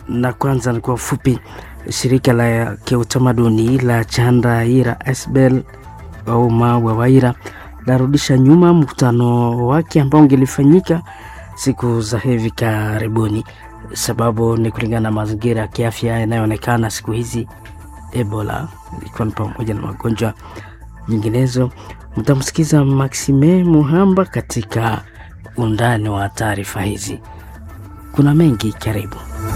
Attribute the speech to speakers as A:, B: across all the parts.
A: na kwanza ni kwa ufupi, shirika la kiutamaduni la Chandraira Esbel au Mawa Waira larudisha nyuma mkutano wake ambao ungelifanyika siku za hivi karibuni. Sababu ni kulingana na mazingira ya kiafya yanayoonekana siku hizi, Ebola ikiwa ni pamoja na magonjwa nyinginezo. Mtamsikiza Maxime Muhamba katika undani wa taarifa hizi. Kuna mengi, karibu.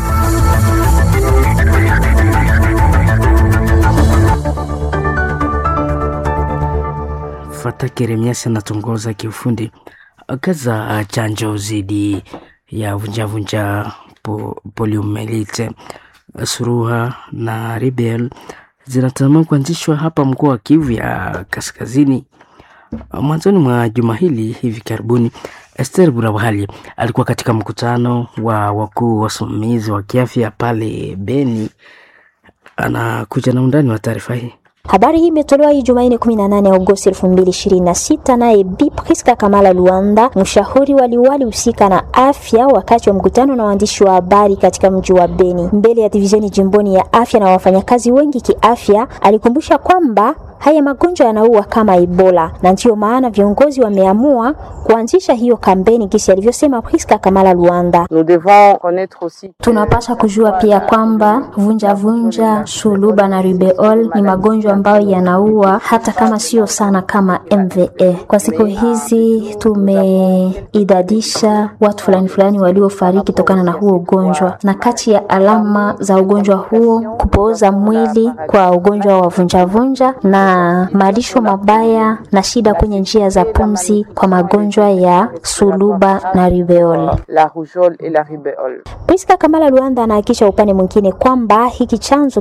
A: Fata Keremiasi anatongoza kiufundi kazi za chanjo dhidi ya vunjavunja po, poliomelite suruha na ribel zinatazamiwa kuanzishwa hapa mkoa wa Kivu ya Kaskazini mwanzoni mwa juma hili. Hivi karibuni, Esther Burabahali alikuwa katika mkutano wa wakuu wasimamizi wa kiafya pale Beni. Anakuja na undani wa taarifa hii.
B: Habari hii imetolewa hii Jumanne 18 Agosti 2026 naye Bi Priska Kamala Luanda, mshauri wa liwali husika na afya, wakati wa mkutano na waandishi wa habari katika mji wa Beni mbele ya divisheni jimboni ya afya na wafanyakazi wengi kiafya. Alikumbusha kwamba haya magonjwa yanaua kama Ebola na ndiyo maana viongozi wameamua kuanzisha hiyo kampeni, kisi alivyosema Priska Kamala Luanda. Tunapasha kujua pia kwamba vunja vunja, suluba na rubeol ni magonjwa ambayo yanaua hata kama sio sana kama MVA. Kwa siku hizi tumeidadisha watu fulani fulani waliofariki tokana na huo ugonjwa, na kati ya alama za ugonjwa huo kupooza mwili kwa ugonjwa wa vunjavunja na malisho mabaya na shida kwenye njia za pumzi kwa magonjwa ya suluba na rubeol. Priska Kamala Luanda anahakisha upande mwingine kwamba hiki chanzo